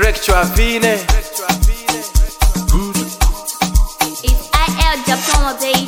Director Vine It's IL Diploma, baby.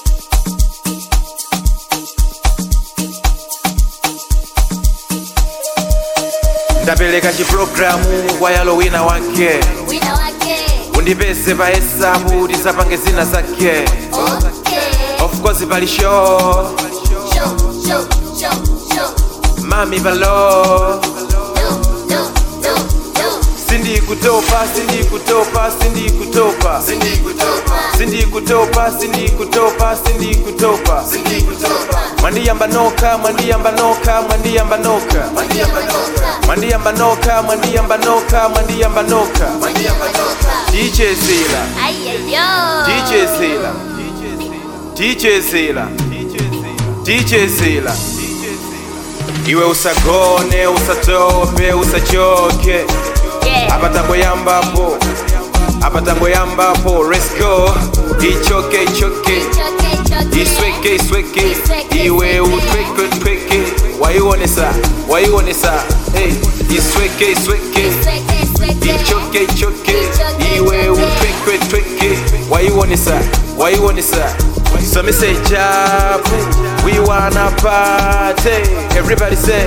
ndapeleka chiprogramu kwa yalo wina wake Wina wake. undipeze pa hesabu tisapange zina zake Okay. of course pali show Show, show, show, show. mami palo No, no, no, no. sindikutopa sindikutopa sindikutopa sindikutopa sindikutopa sindikutopa mwandiyamba noka mwandiyamba noka mwandiyamba noka mwandiyamba noka mwandiyamba noka mwandiyamba noka DJ Zila Ayeyo. DJ Zila DJ Zila DJ Zila iwe usagone usatope usachoke Yeah. apa tangoyambapo apa tangoyambapo let's go ichoke ichoke Choke, choke. isweke isweke Isweke, iwe isweke. utweke tweke waiwonesa waiwonesa hey. isweke isweke Sweke, sweke. ichoke ichoke Ichoke, iwe ichoke. utweke tweke waiwonesa waiwonesa so me say jabu we wanna party everybody say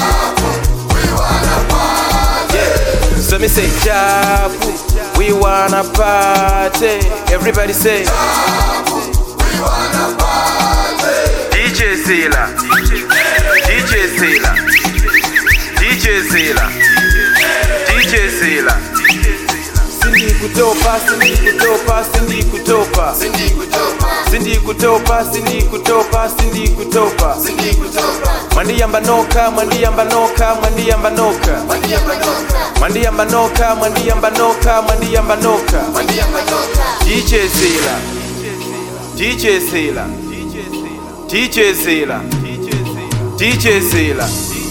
yeah so me say jabu we wanna party everybody say DJ Zila DJ Zila DJ Zila DJ Zila Sindikutopa sindikutopa sindikutopa sindikutopa sindikutopa sindikutopa mwandiyamba noka mwandiyamba noka mwandiyamba noka mwandiyamba noka mwandiyamba noka mwandiyamba noka DJ Zila DJ Zila DJ Zila DJ Zila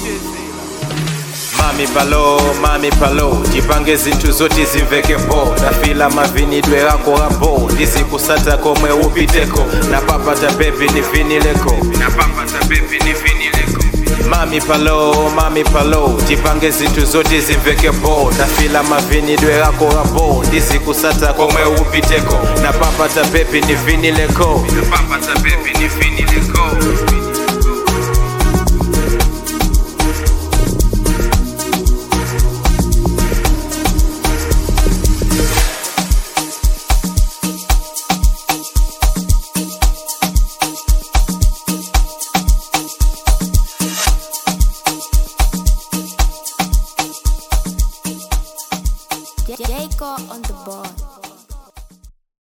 Mami palo, mami palo Jipange zinthu zoti zimvekepo Ndafila mavinidwe ako apo Ndizikusata komwe upiteko Napapata bebi nivinileko Napapata bebi nivinileko Mami palo, mami palo Jipange zinthu zoti zimvekepo Ndafila mavinidwe ako apo Ndizikusata komwe upiteko Napapata bebi nivinileko Napapata bebi nivinileko Jacob on the board.